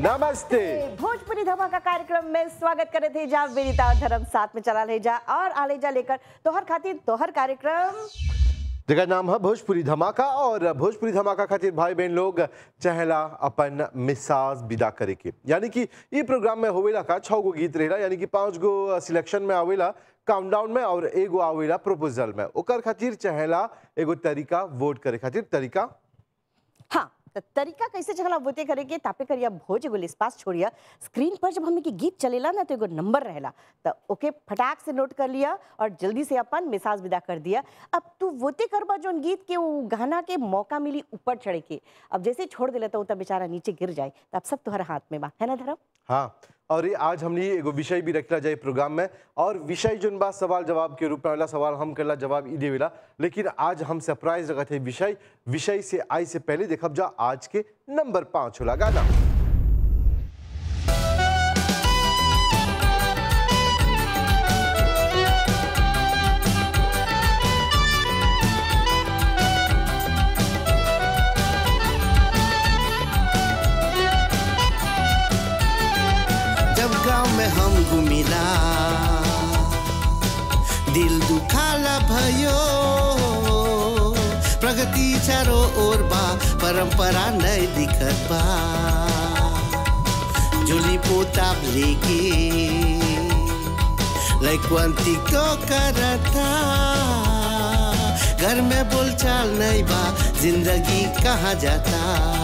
नमस्ते भोजपुरी धमाका कार्यक्रम में स्वागत करे थे जा विनीता और धर्म साथ में चला ले जा और आले जा लेकर तोहर खातिर तोहर कार्यक्रम जगह नाम है भोजपुरी धमाका और भोजपुरी धमाका खातिर भाई बहन लोग चहला अपन मिसाज विदा करे के यानी कि ये प्रोग्राम में होवेला का छह गो गीत रहेला यानी कि पांच गो सिलेक्शन में आवेला काउंटडाउन में और एगो आवेला प्रपोजल में ओकर खातिर चहला एगो तरीका वोट करे खातिर तरीका हाँ त तरीका कैसे चला वोते करे के तापे करिया भोज एगो लिस्पास छोड़िया स्क्रीन पर जब हमने की गीत चलेला ना तो एगो नंबर रहेला तो ओके फटाक से नोट कर लिया और जल्दी से अपन मिसाज विदा कर दिया अब तू वोते करबा जोन गीत के वो गाना के मौका मिली ऊपर चढ़े के अब जैसे ही छोड़ देला तो तब बेचारा नीचे गिर जाए तो अब सब तुम्हारे हाथ में बा है ना धर्म हाँ और ये आज हमने एगो विषय भी रखला जाए प्रोग्राम में और विषय जोन बा सवाल जवाब के रूप में वाला सवाल हम करला जवाब ई देवेला लेकिन आज हम सरप्राइज रखत है विषय विषय से आई से पहले देखब जा आज के नंबर पाँच होला गाना जब गांव में हम घुमिला दिल दुखाला भयो प्रगति चारो ओर बा परंपरा नहीं दिखत बा झोली पोता लेके लैक्वंती को करता घर में बोलचाल नहीं बा जिंदगी कहाँ जाता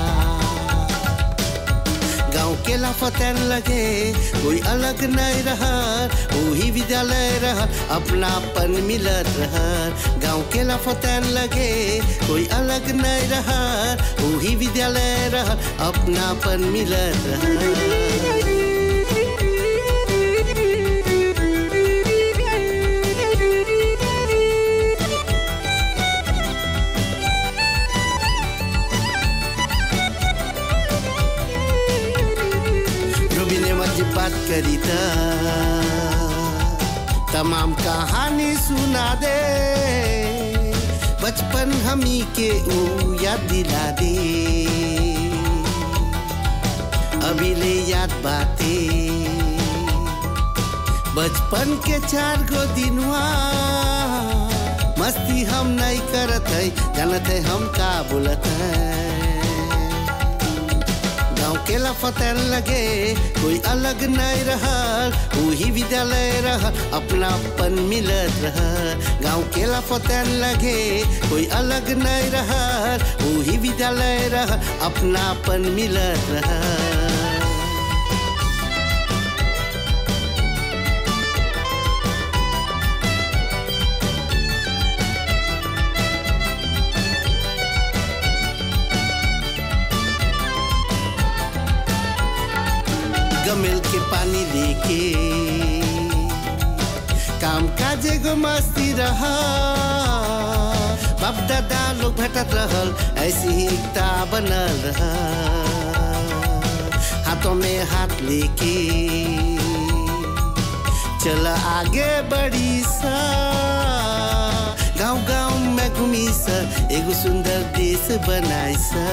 गाँव के लाफतन लगे कोई अलग नहीं रहा वही विद्यालय रहा अपनापन मिलत रहा गाँव के लाफतन लगे कोई अलग नहीं रहा वही विद्यालय रहा अपनापन मिलत रहा रूबी ने मुझे बात करी था तमाम कहानी सुना दे बचपन हमी के ऊ याद दिला दे अभी ले याद बातें बचपन के चार गो दिनवा मस्ती हम नहीं करत है जानत है हम का बोलत है गाँव के लफतन लगे कोई अलग नहीं रहा वही विद्यालय रहा अपनापन मिलत रहा गाँव के लफतन लगे कोई अलग नहीं रहा वही विद्यालय रहा अपनापन मिलत रहा गमिल के पानी लेके काम काज एगो मस्ती रहा बाप दादा लोग भटक रहल ऐसी ही एकता बनल रहा हाथों में हाथ लेके चल आगे बढ़ी सा गांव गांव में घूमी सा एगो सुंदर देश बनाई सा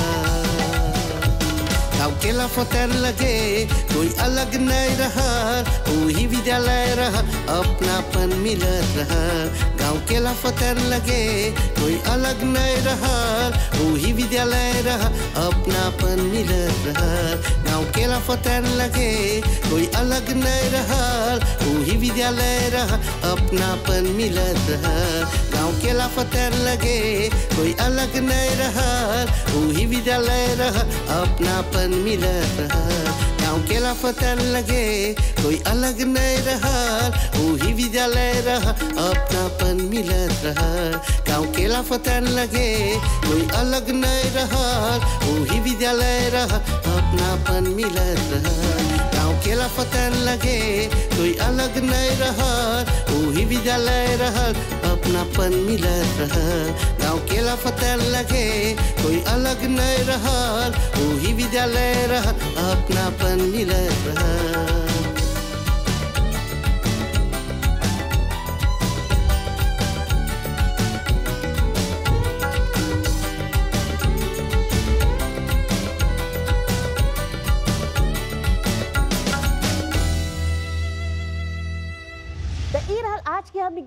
गाँव के लफतर लगे कोई अलग नहीं रहा वही विद्यालय रहा अपनापन मिलत रहा गाँव के लफतर लगे कोई अलग नहीं रहा वही विद्यालय रहा अपनापन मिलत रहा गाँव के लफतर लगे कोई अलग नहीं रहा वही विद्यालय रहा अपनापन मिलत रहा गाँव के लफतर लगे कोई अलग नहीं रहा वही विद्यालय रहा अपनापन मिलत रहा गाँव के लापतन लगे कोई अलग नहीं रहा वही विद्यालय रहा अपनापन मिलत रहा गाँव के लापतन लगे कोई अलग नहीं रहा वही विद्यालय रहा अपनापन मिलत रहा गाँव के लापतन लगे कोई अलग नहीं रहा वही विद्यालय रहा अपनापन मिलत रहा गाँव के लापतन लगे कोई अलग नहीं रहा वही विद्यालय रहा अपनापन मिलत रहा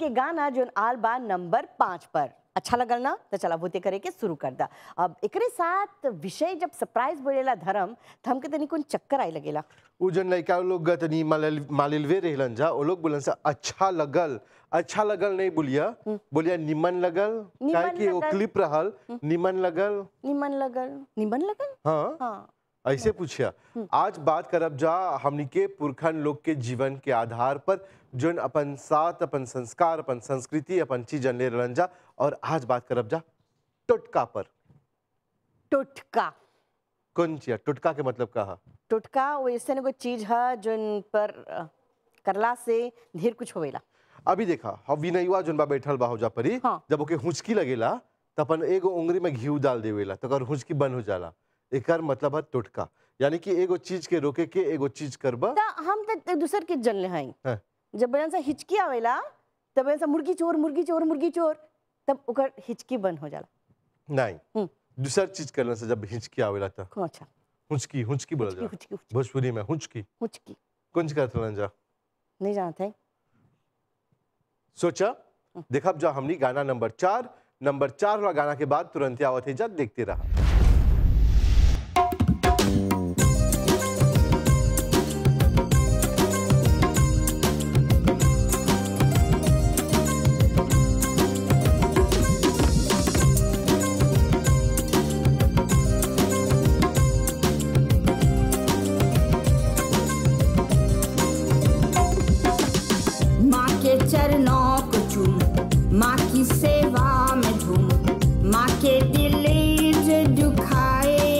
के गाना जो आल बा नंबर पाँच पर अच्छा लगल ना तो चला भूते करे के शुरू कर दा अब एकरे साथ विषय जब सरप्राइज बोलेला धर्म तो हमके तनी कोन चक्कर आई लगेला उ जन लड़का लोग तनी मालिल मालिलवे रहलन जा वो लोग बोलन से अच्छा लगल अच्छा लगल नहीं बोलिया बोलिया निमन लगल निमन काहे कि वो लगल। क्लिप रहल निमन लगल निमन लगल निमन लगल हाँ हाँ ऐसे पूछिया आज बात करब जा हमनी के पुरखन लोग के जीवन के आधार पर जोन अपन साथ अपन संस्कार अपन संस्कृति अपन चीजन ले रहलन जा और आज बात करब जा टोटका पर टोटका कौन चीज टोटका के मतलब का है टोटका वो ऐसे एगो चीज है जोन पर अ, करला से ढेर कुछ होवेला अभी देखा हम विनयवा जोन बा बैठल बा हो जा परी हाँ। जब ओके हुचकी लगेला त अपन एगो उंगली में घी डाल देवेला तो ओकर हुचकी बंद हो जाला एकर मतलब है टोटका यानी कि एगो चीज के रोके के एगो चीज करबा ता हम तो एक दूसर के जन ले हई हाँ। जब बयान से हिचकी आवेला तब बयान से मुर्गी चोर मुर्गी चोर मुर्गी चोर तब ओकर हिचकी बंद हो जाला नहीं हम्म। दूसर चीज करने से जब हिचकी आवेला त कौन अच्छा हुचकी हुचकी बोला हुचकी जा हुचकी हुचकी भोजपुरी में हुचकी हुचकी कौन करत रहलन जा नहीं जानते हैं सोचा देखब जा हमनी गाना नंबर चार नंबर चार वाला गाना के बाद तुरंत ही आवत है जा देखते रहा माँ के चरणों को चूम माँ की सेवा में झूम माँ के दिल जो दुखाए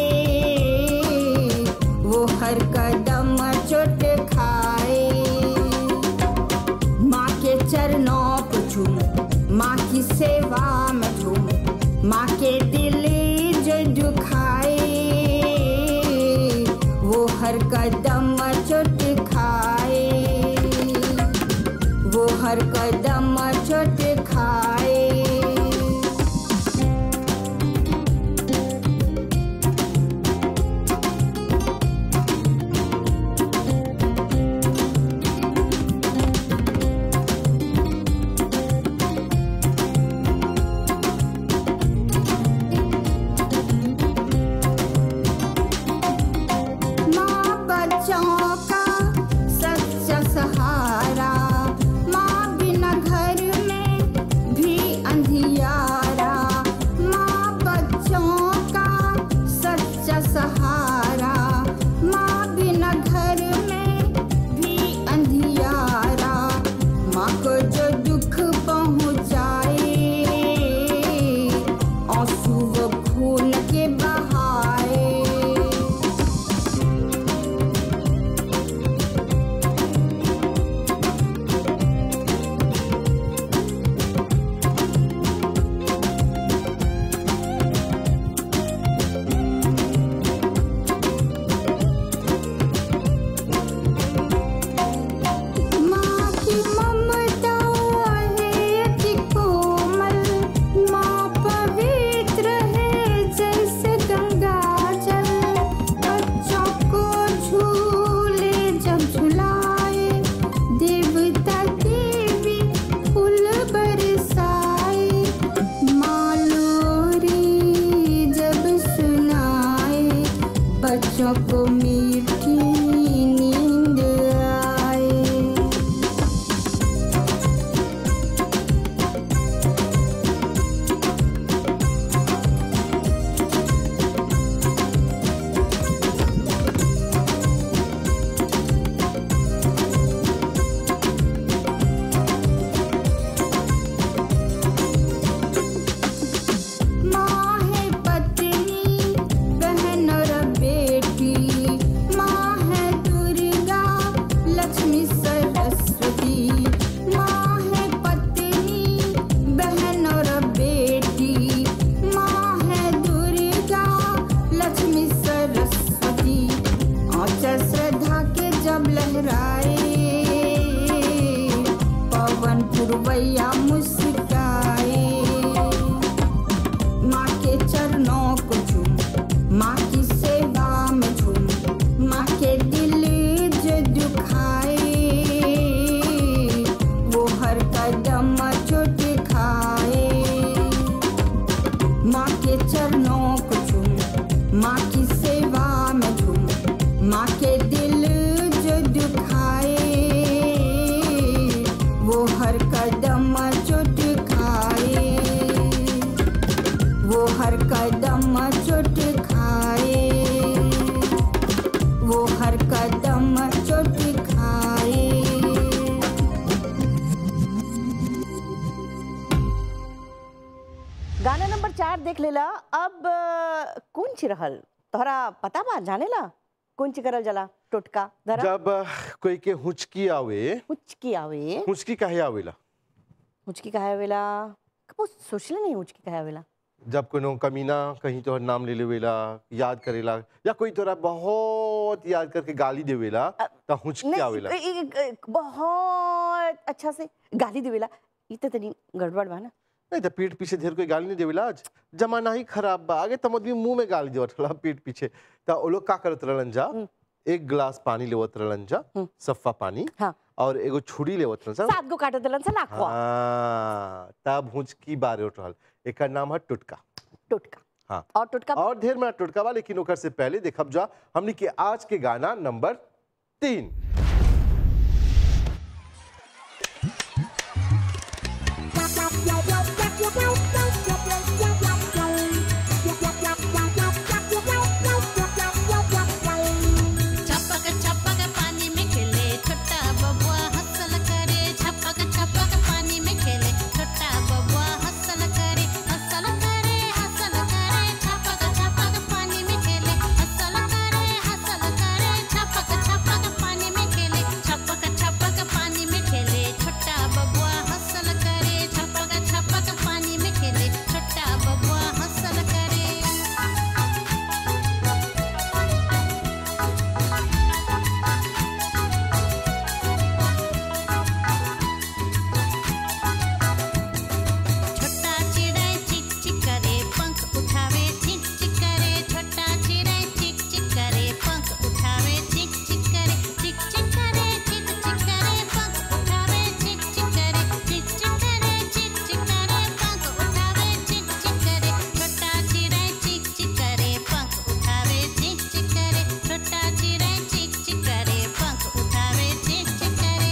वो हर कदम चोट खाए माँ के चरणों को चूम माँ की सेवा में झूम माँ के दिल जो दुखाए वो हर कदम चोट खाए वो हर कदम चोट खाए माँ बच्चों का सच्चा सहारा माँ बिना घर में भी अंधियारा माँ बच्चों का सच्चा सहारा माँ बिना घर में भी अंधियारा माँ को जो दुख पहुँचाए आंसू वो खून के बहाए माँ की ममता है अति कोमल माँ पवित्र है जैसे गंगा जल बच्चों को झूले जब झुलाए देवता देवी फूल बरसाए माँ लोरी जब सुनाए बच्चों को मीठी नींद आए माँ है पत्नी बहन और बेटी माँ की सेवा में झूम माँ के दिल जो दुखाए वो हर कदम चोट खाए वो हर कदम चोट खाए वो हर कदम चोट खाए गाना नंबर चार देख लेला अब अ, कौन ची रहल तोहरा पता बा जानेला कौन ची करल जला टोटका धरा जब अ, कोई के हुचकी आवे हुचकी आवे हुचकी काहे आवेला हुचकी कहे आवेला कबो सोचले नहीं हुचकी कहे आवेला जब कोनो कमीना कहीं तोहर नाम ले लेवेला याद करेला या कोई तोरा बहुत याद करके गाली देवेला त हुचकी आवेला नहीं ए- ए- ए- बहुत अच्छा से गाली देवेला ई त तनी गड़बड़ बा ना नहीं तो पीठ पीछे ढेर कोई गाली नहीं देवेला आज जमाना ही खराब बा आगे तम आदमी मुंह में गाली देवत रहला पीठ पीछे त ओ लोग का करत रहलन जा एक गिलास पानी लेवत रहलन जा सफा पानी हाँ और एगो छुरी लेवत रहलन जा सात गो काट देलन से नाखवा हाँ तब हुचकी बारे उठ रहल एकर नाम है टुटका टोटका हाँ और टोटका और ढेर में टुटका बा लेकिन ओकर से पहले देखब जा हमनी के आज के गाना नंबर तीन छपक छपक पानी में खेले छोटा बबुआ हसल करे छपक छपक पानी में खेले छोटा बबुआ हसल करे हसल करे हसल करे छपक छपक पानी में खेले हसल करे हसल करे छपक छपक पानी में खेले छपक छपक पानी में खेले छोटा बबुआ हसल करे छपक छपक पानी में खेले छोटा बबुआ हसल करे छोटा चिड़ै चिक चिक करे पंख उठावे चिक चिक करे छोटा चिड़ै चिक चिक करे पंख उठावे चिक चिक करे चिक चिक करे चिक चिक करे पंख उठावे चिक चिक करे चिक चिक करे चिक चिक करे पंख उठावे चिक चिक करे छोटा चिड़ै चिक चिक करे पंख उठावे चिक चिक करे छोटा चिड़ै चिक चिक करे पंख उठावे चिक चिक करे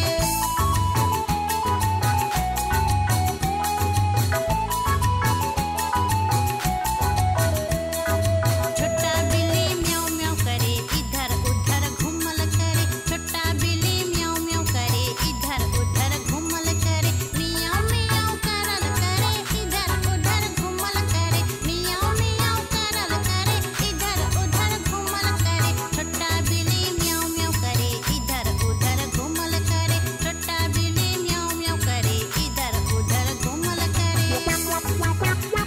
छोटा बिल्ली म्याऊं म्याऊं करे इधर उधर घूमल करे छोटा बिल्ली म्याऊं म्याऊं करे इधर उधर घूमल करे मियाऊं मियाऊं करल करे इधर उधर घूमल करे मियाऊं मियाऊं करल करे इधर उधर घूमल करे छोटा बिल्ली म्याऊं म्याऊं करे इधर उधर घूमल करे छोटा बिल्ली म्याऊं म्याऊं करे इधर उधर घूमल करे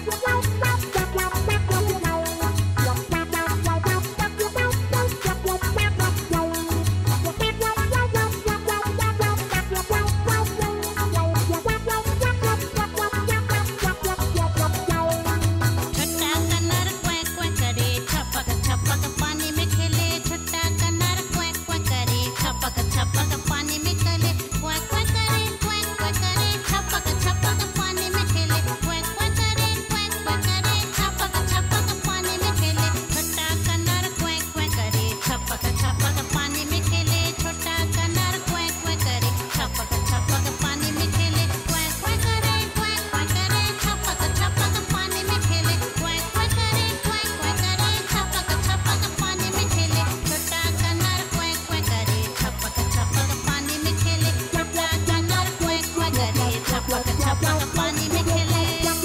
छोटा कन्नर क्वैक क्वैक करे छपक छपक पानी में खेले छोटा कन्नर क्वैक क्वैक करे छपक छपक पानी में खेले क्वैक क्वैक करे क्वैक क्वैक करे छपक छपक पानी में खेले क्वैक क्वैक करे क्वैक क्वैक करे छपक छपक पानी में खेले छोटा कन्नर क्वैक क्वैक करे छपक छपक पानी में खेले छोटा कन्नर क्वैक क्वैक करे छपक छपक पानी में खेले क्वैक क्वैक करे क्वैक क्वैक करे छपक छपक पानी में खेले क्वैक क्वैक करे क्वैक क्वैक करे छपक छपक पानी में खेले छोटा कन्नर क्वैक क्वैक करे छपक छपक पानी में खेले छोटा कन्नर क्वैक क्वैक करे छपक छपक पानी में खेले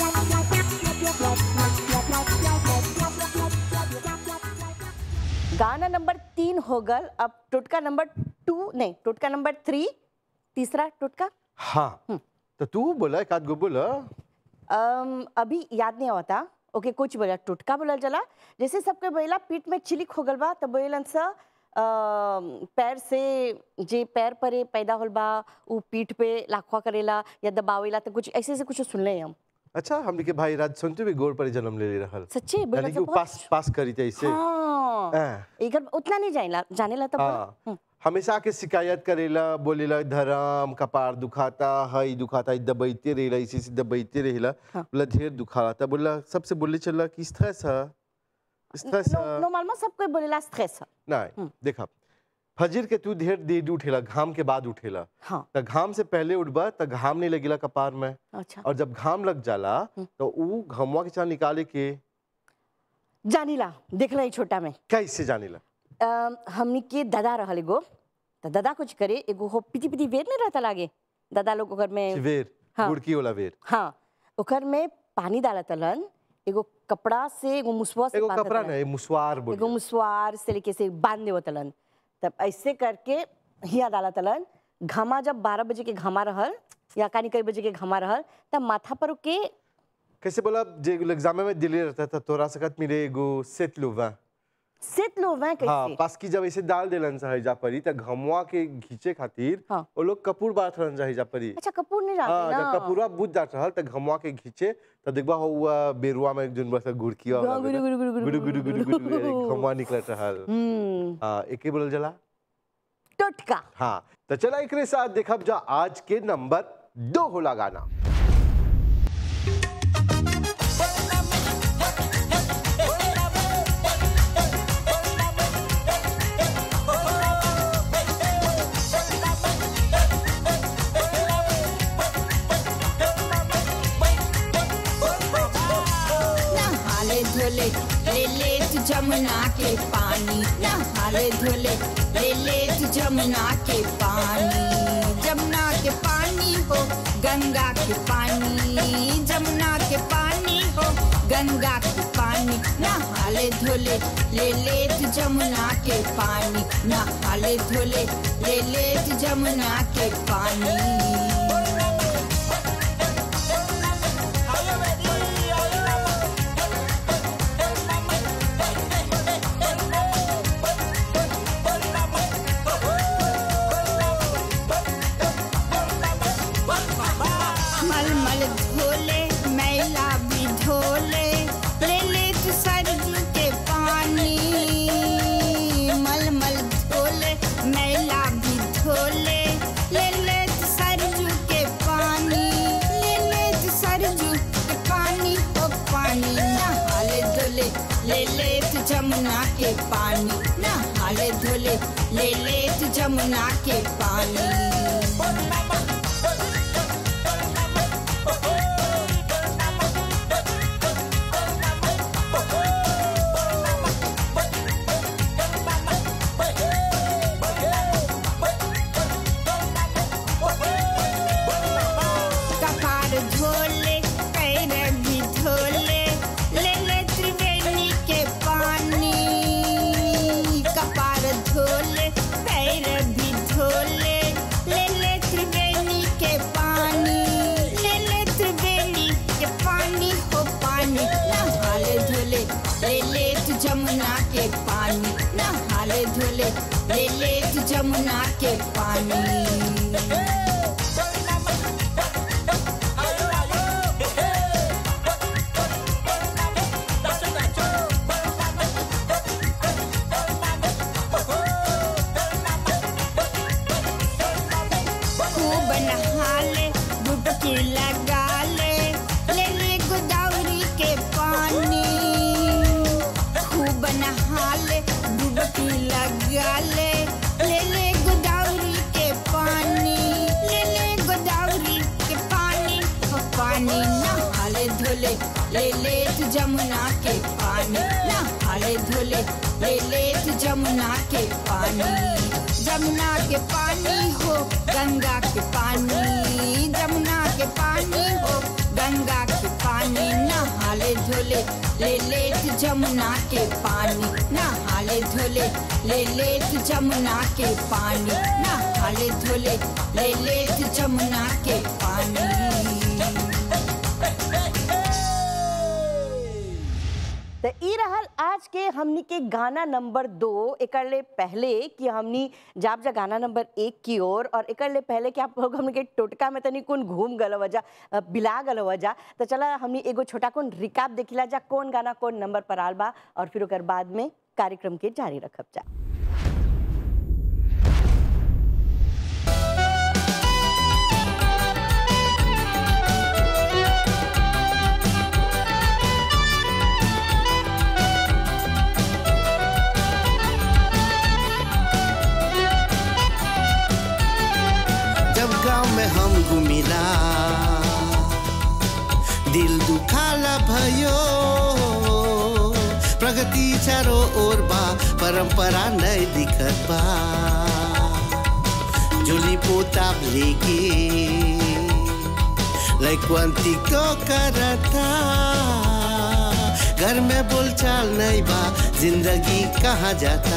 गाना नंबर तीन हो गल अब टोटका नंबर टू नहीं टोटका नंबर थ्री तीसरा टोटका हाँ तो तू बोला एक आध गो बोला अम, अभी याद नहीं आवता ओके कुछ बोला टुटका बोलल जला जैसे सबके बोला पीठ में चिलिक हो गल बा तब बोलन सा अम, पैर से जे पैर परे पैदा होल बा उ पीठ पे लाखवा करेला या दबावेला तो कुछ ऐसे ऐसे कुछ सुनले हम अच्छा हमने के भाई राज सुनते भी गोर पर जन्म ले ले रहल सच्चे बोला यानी कि तो वो बहुत पास पास करी थे इसे हाँ हाँ। एकर उतना नहीं जानेला जानेला तो हाँ हमेशा के शिकायत करेला बोलेला धरम कपार दुखाता हई दुखाता हई दबैते रहेला इसी से दबैते रहेला बोला ढेर दुखाता बोला सबसे बोले चला किस तरह सा स्ट्रेस नॉर्मल सब कोई बोलेला स्ट्रेस है नहीं देखा फजीर के तू ढेर देर उठेला घाम के बाद उठेला हाँ त घाम से पहले उठबा त घाम नहीं लगेला कपार में अच्छा और जब घाम लग जाला तो ऊ घमवा के चाह निकाले के जानीला देखला ही छोटा में कैसे जानेला अम, हमनी के दादा रहल एगो त दादा कुछ करे एगो हो पिटी पिटी वेर नहीं रहता लागे दादा लोग ओकर में वेर हाँ। गुड़की वाला वेर हाँ ओकर में पानी डालतलन एगो कपड़ा से एगो मुसवा से एगो बांधत कपड़ा रहलन। नहीं मुसवार एगो बोल मुसवार से लेके से बांध देवतलन तब ऐसे करके हिया डालतलन घामा जब बारह बजे के घामा रहल या कानी कई बजे के घामा रहल तब माथा पर के कैसे बोला जे एग्जाम में दिल्ली रहता था तोरा सकत मिले एगो सेत लुवा सेत लो वह हाँ कैसे पास की जब ऐसे डाल देलन सा जा परी त घमवा के घींचे खातिर हाँ। वो लोग कपूर बात रहन जा जा परी अच्छा कपूर नहीं हाँ डालते जब ना कपूरा बुझ जात रहल त घमवा के घींचे त देखबा हो हुआ बेरुआ में जोन बस गुड़की वाला गुरु, गुरु, गुरु, गुरु, गुरु गुरु गुरु गुरु गुरु घमवा निकलत रहल हम्म हाँ एके बोलल जला टोटका हाँ तो चला एकरे साथ देखब जा आज के नंबर दो होला गाना नहाले धोले ले ले तू जमुना के पानी नहाले धोले ले ले तू जमुना के पानी जमुना के पानी हो गंगा के पानी जमुना के पानी हो गंगा के पानी नहाले धोले ले ले तू जमुना के पानी नहाले धोले ले ले तू जमुना के पानी मल मल धोले मैला भी धोले ले ले तू सरजू के पानी मल मल धोले मैला भी धोले ले ले तू सरजू के पानी ले ले तू सरजू के पानी ओ पानी नहाले धोले ले ले तू जमुना के पानी नहाले धोले ले ले तू जमुना के पानी कपार धोले पैर भी धोले ले ले त्रिवेणी के पानी कपार धोले पैर भी धोले ले ले त्रिवेणी के पानी ले ले त्रिवेणी के पानी हो पानी नहाले धोले ले ले तू जमुना के पानी नहाले धोले ले ले तू जमुना के पानी खूब नहाले डुबकी लगा ले ले ले गोदावरी के पानी खूब नहाले डुबकी लगा ले ले ले गोदावरी के पानी ले ले गोदावरी के पानी ओ पानी नहाले धोले ले ले तू जमुना के पानी नहाले धोले ले ले तू जमुना के पानी जमुना के पानी हो गंगा के पानी जमुना के पानी हो गंगा के पानी नहाले धोले ले ले तू जमुना के पानी नहाले धोले ले ले तू जमुना के पानी नहाले धोले ले ले तू जमुना के पानी तो ई रहल आज के हमनी के गाना नंबर दो एकर ले पहले कि हमनी जाब जा गाना नंबर एक की ओर और एकर ले पहले कि आप लोग हमनी के टोटका में तनी कौन घूम गल वजह अ, बिला गल वजह तो चला हमनी एगो छोटा कौन रिकाप देखिला जा कौन गाना कौन नंबर पर आल बा और फिर ओकर बाद में कार्यक्रम के जारी रखब जा प्रगति चारों ओर बा परंपरा नहीं दिखत बा जुली पोता लेके लैक्वंती को करता घर में बोलचाल नहीं बा जिंदगी कहाँ जाता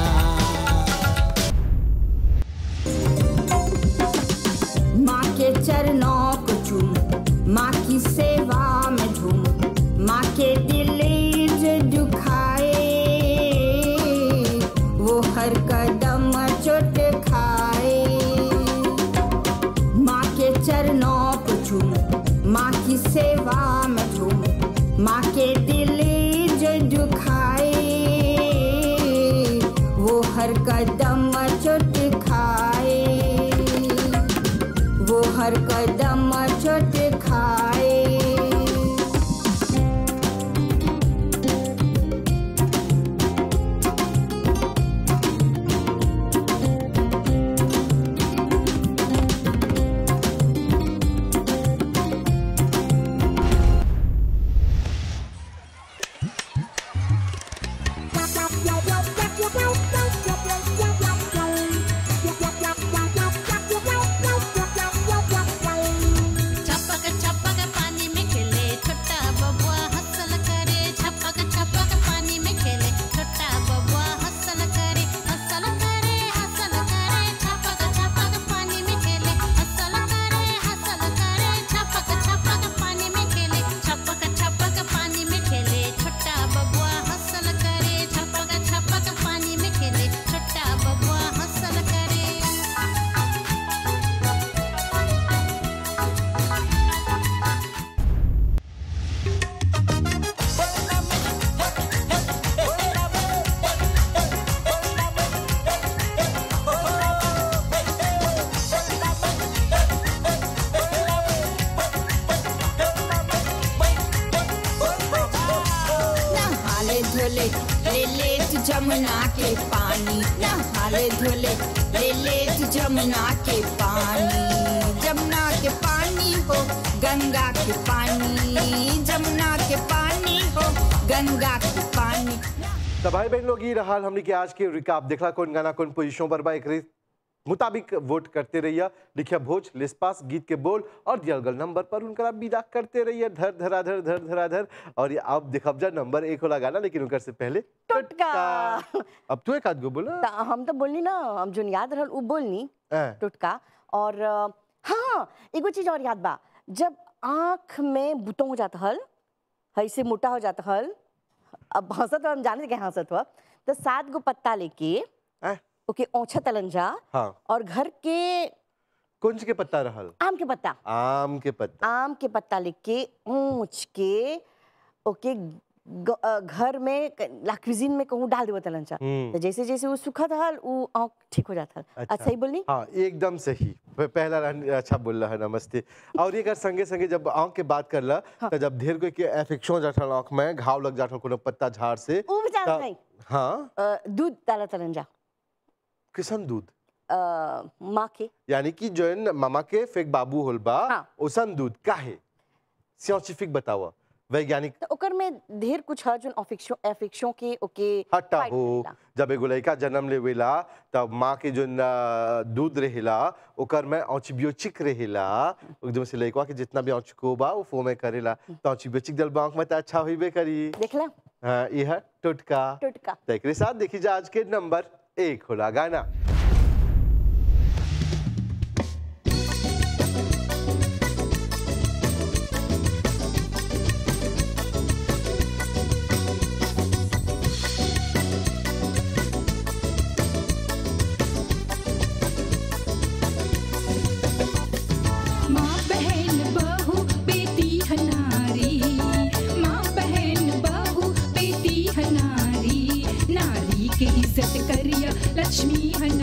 माँ के चरणों को चूम माँ की सेवा में झूम माँ के दिल जो दुखाए वो हर कदम चोट खाए माँ के चरणों को चूम माँ की सेवा में झूम माँ के दिल जो दुखाए वो हर कदम चोट खाए वो हर कदम चोट खाए छपक छपक पानी में खेले छोटा बबुआ हसल करे छपक छपक पानी में खेले छोटा बबुआ हसल करे हसल करे हसल करे छपक छपक पानी में खेले हसल करे हसल करे छपक छपक पानी में खेले छपक छपक पानी में खेले छोटा बबुआ हसल करे छपक छपक पानी में खेले छोटा बबुआ हसल करे नहाले धोले ले ले तू जमुना के पानी नहाले धोले ले ले तू जमुना के पानी जमुना के पानी हो गंगा के पानी जमुना के पानी हो गंगा के पानी तो भाई बहन लोग ये रहा हमने के आज के रिकाप देखला कौन गाना कौन पोजीशन पर बा एकरे मुताबिक वोट करते रहिए लिखिया भोज लिस्पास गीत के बोल और दियल गल नंबर पर उनका विदा करते रहिए धर धराधर धर धराधर और ये अब देखब जा नंबर एक होला गाना लेकिन उनकर से पहले टुटका। अब तू एक आध गो बोला त हम तो बोलनी ना हम जोन याद रहल उ बोलनी हाँ। टुटका और अ, हाँ एगो चीज और याद बा जब आँख में बुतो हो जाता हल ऐसे मोटा हो जाता हल अब हंसत हम जाने के हंसत हुआ तो सात गो पत्ता लेके हैं? ओके औछा तलन जा हाँ और घर के कुंज के पत्ता रहल आम के पत्ता आम के पत्ता आम के पत्ता लेके ऊंच के ओके ग- अ, घर में क- ला क्विजीन में कहूँ डाल देवत तलन चा हम्म। तो जैसे जैसे वो सुखत हल वो आँख ठीक हो जाता हल अच्छा ही बोलनी हाँ एकदम सही प- पहला रन अच्छा बोल रहा है नमस्ते और ये कर संगे संगे जब आँख के बात कर ला तो जब ढेर कोई के एफेक्शन हो जाता आँख में घाव लग जाता कोनो पत्ता झाड़ से वो भी जानत त- नहीं हाँ अ, दूध डाला तलन जा किसन दूध अ, माँ के यानी कि जोन मामा के फेक बाबू होल बा हाँ। ओसन दूध काहे साइंटिफिक बतावा वैज्ञानिक तो ओकर में ढेर कुछ है जो अफेक्शन अफेक्शन के ओके हट्टा fight हो करेला। जब एगो लड़का जन्म लेवेला तब माँ के जो दूध रहेला ओकर में ऑन्टीबायोटिक रहेला एकदम से लड़का के जितना भी ऑन्टिको बा वो फो में करेला तो ऑन्टीबायोटिक दल आँख में तो अच्छा होइबे करी देखला हाँ ये है टुटका टुटका तो एकरे साथ देखी जा आज के नंबर एक होला गाना माँ बहन बहू बेटी हनारी माँ बहन बहू बेटी हनारी नारी के इज्जत करिया लक्ष्मी हनारी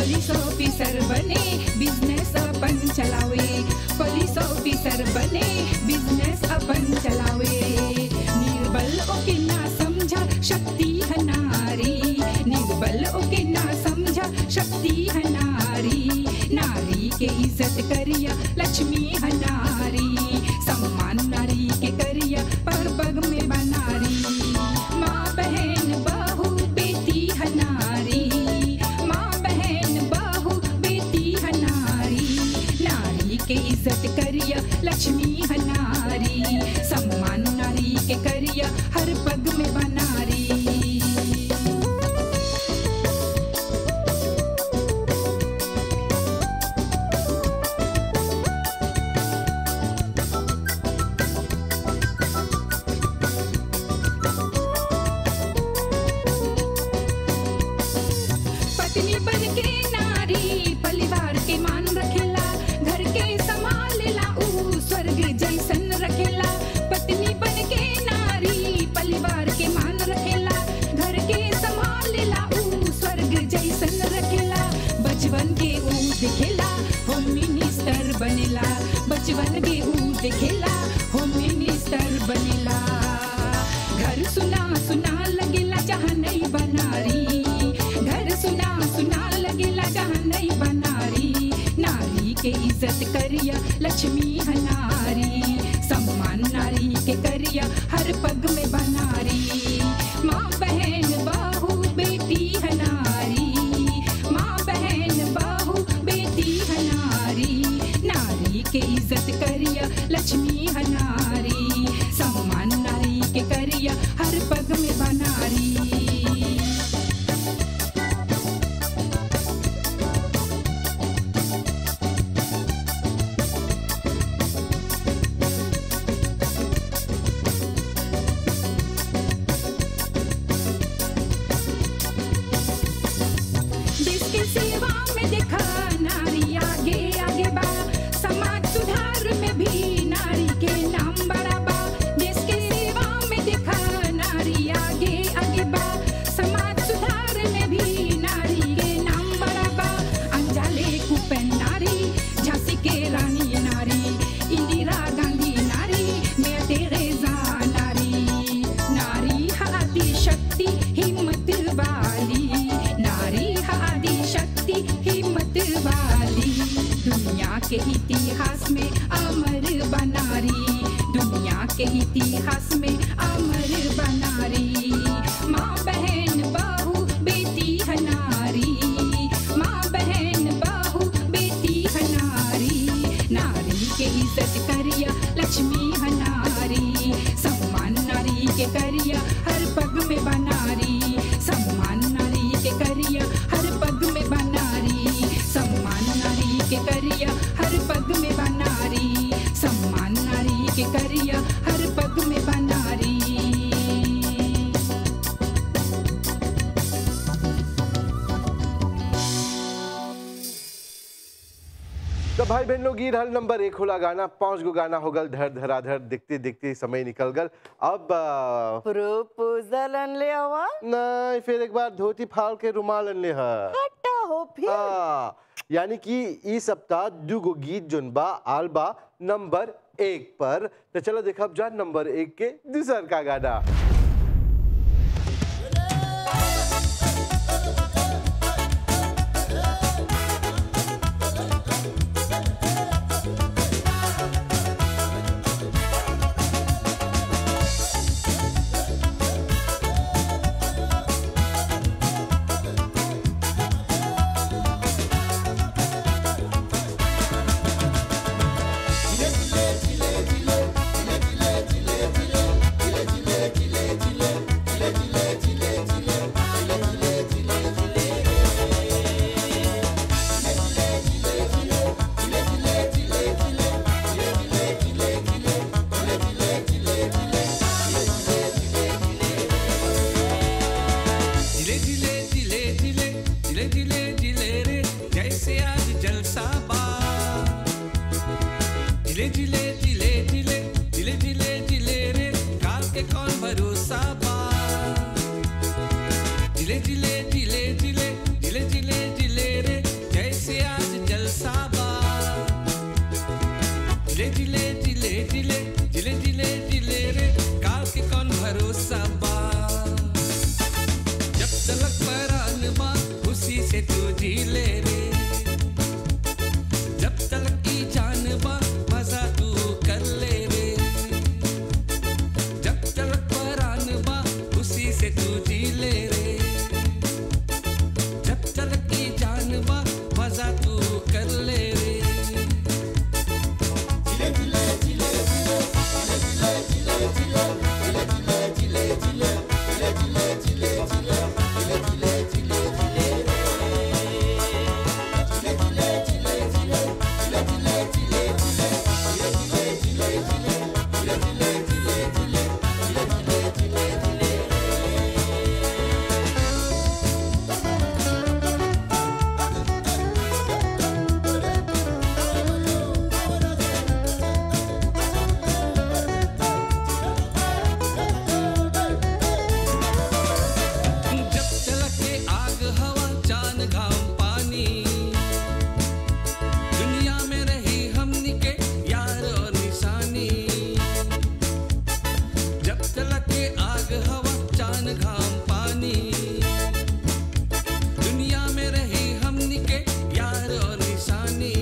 पुलिस ऑफिसर बने बिजनेस अपन चलावे पुलिस ऑफिसर बने बिजनेस अपन चलावे निर्बल ओके ना समझा शक्ति है नारी निर्बल ओके ना समझा शक्ति है नारी नारी के इज्जत करिया लक्ष्मी है नारी सम्मान नारी के करिया पर बग में बनारी माँ बहन बहू बेटी है नारी माँ बहन बहू बेटी है नारी नारी के इज्जत करिया लक्ष्मी है नारी सम्मान नारी के करिया हर पग में बनारी पत्नी बन के नारी परिवार के मान रखेला घर के संभालेला ऊ स्वर्ग जैसन रखेला पत्नी बन के नारी परिवार के मान रखेला घर के संभालेला ऊ स्वर्ग जैसन रखेला बचपन के ऊ दिखेला होम मिनिस्टर बनेला बचपन के ऊ दिखेला होम मिनिस्टर बनेला घर सुना सुना लगेला जहाँ नहीं बनारी घर सुना सुना लगेला जहाँ नहीं बनारी नारी के इज्जत करिया लक्ष्मी है नारी सम्मान नारी के करिया हर पग में बनारी माँ बहन बहू बेटी है नारी माँ बहन बहू बेटी है नारी नारी के इज्जत करिया लक्ष्मी है नारी सम्मान नारी के करिया हर पग में बनारी देश के सेवा में देखा नारी आगे आगे बा समाज सुधार में भी नारी के नाम बड़ा बा देश के सेवा में देखा नारी आगे आगे बा समाज सुधार में भी नारी के नाम बड़ा बा अंजाले कुपेन नारी झांसी के रानी नारी इंदिरा गांधी नारी मैं तेरेजा नारी नारी आदि शक्ति हिम्मत वाली नारी आदि शक्ति हिम्मत वाली दुनिया के इतिहास में अमर बनारी दुनिया के इतिहास में अमर बनारी माँ बहन बहू बेटी है नारी माँ बहन बहू बेटी है नारी नारी के इज्जत करिया लक्ष्मी है नारी सम्मान नारी के करिया हर पग में बनारी सम्मान नारी के करिया हर पग में बनारी सम्मान नारी के करिया हर पग में बनारी सम्मान नारी के करिया हर पग में बनारी तो भाई बहन लोग ये रहल नंबर एक होला गाना पांच गो गाना हो गल धर धराधर देखते देखते समय निकल गल अब आ, प्रपोजल अनले हवा नहीं फिर एक बार धोती फाड़ के रुमाल अनले है हटा हो फिर हाँ, यानी कि ई सप्ताह दू गो गीत जोन बा आल बा नंबर एक पर तो चलो देखब जा नंबर एक के दूसर का गाना जिले जिले जिले जिले जिले जिले जिले रे जैसे आज जलसा बा जिले जिले जिले जिले जिले जिले जिले रे काल के कौन भरोसा बा जिले जिले जिले जिले जिले जिले जिले रे जी ले रे जब तक की जान बा मजा तू कर ले रे जब तक परान बा उसी से तू जी ले रे जब तक की जान बा मजा तू कर ले रे जब चलके आग हवा चांद घाम पानी दुनिया में रही हमनी के यार और निशानी जब चलके आग हवा चांद घाम पानी दुनिया में रही हमनी के यार और निशानी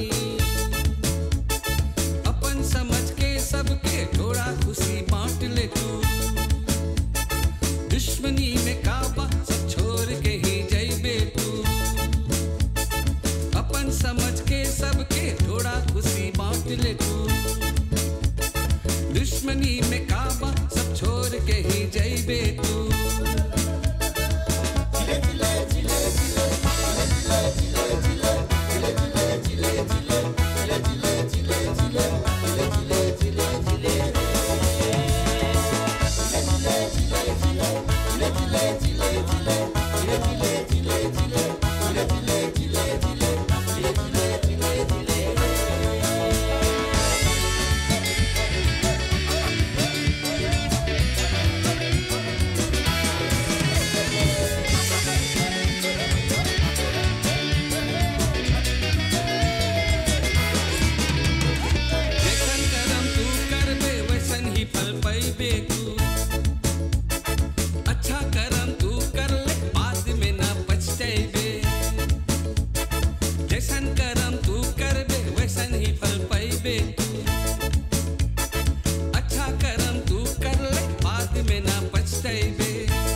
अपन समझ के सबके थोड़ा खुशी बांट ले तू दुश्मनी में काबा सब छोड़ के ही जइबे तू अपन समझ के सबके थोड़ा खुशी बांट ले तू दुश्मनी में काबा सब छोड़ के ही जइबे तू जैसन करम तू करबे वैसन ही फल पैबे तू अच्छा करम तू कर ले बाद में ना पछतैबे जैसन करम तू करबे वैसन ही फल पैबे तू अच्छा करम तू कर ले बाद में ना पछतैबे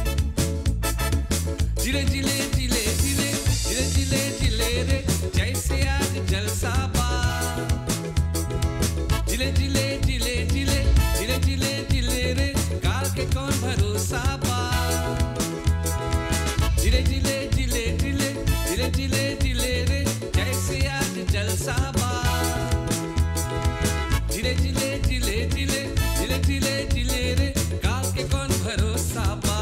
जिले जिले जिले जिले जिले जिले जिले रे जैसे आज जलसा बा जिले जिले जिले जिले जिले जिले जिले रे काल के कौन भरोसा बा जिले जिले जिले जिले जिले जिले जिले रे जैसे आज जलसा बा जिले जिले जिले जिले जिले जिले जिले रे काल के कौन भरोसा बा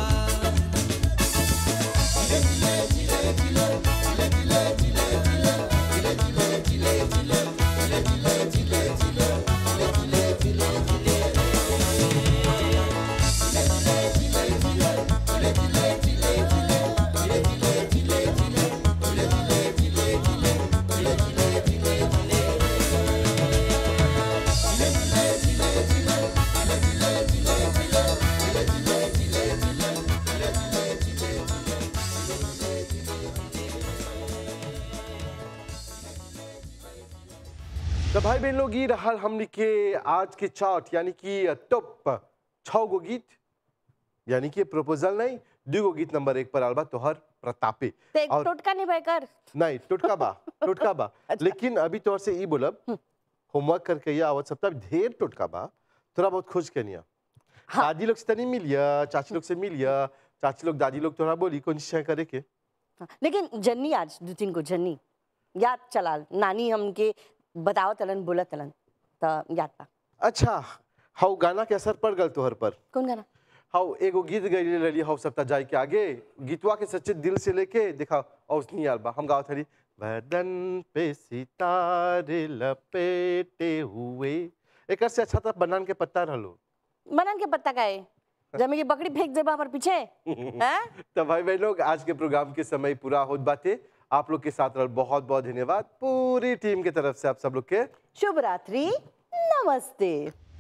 तो भाई बहन लोग ये रहा हमने के आज के चार्ट यानी कि टॉप छः गो गीत यानी कि प्रपोजल नहीं दू गो गीत नंबर एक पर आल बा तोहर प्रतापे तो एक और टोटका नहीं भाई कर नहीं टुटका बा टुटका बा लेकिन अभी तोहर से ई बोलब होमवर्क करके ये आवत सप्ताह ढेर टुटका बा थोड़ा बहुत खोज के निया दादी लोग से तनी मिलिया चाची लोग से मिलिया चाची लोग दादी लोग तोरा बोली कौन चीज करे के हाँ, लेकिन जन्नी आज दो तीन को जन्नी याद चला नानी हमके बताओ तलन बोला तलन तो याद पा अच्छा हाउ गाना के असर पड़ गल तोहर पर कौन गाना हाउ एगो गीत गई रही हाउ सप्ताह जाए के आगे गीतवा के सच्चे दिल से लेके देखा औसनी आलबा हम गावत हरी बदन पे सितारे लपेटे हुए एक से अच्छा था बनान के पत्ता रहलो बनन के पत्ता का है जमी की बकरी फेंक देबा हमारे पीछे हैं तो भाई बहन लोग आज के प्रोग्राम के समय पूरा होत बाते आप लोग के साथ रहल बहुत बहुत धन्यवाद पूरी टीम के तरफ से आप सब लोग के शुभ रात्रि नमस्ते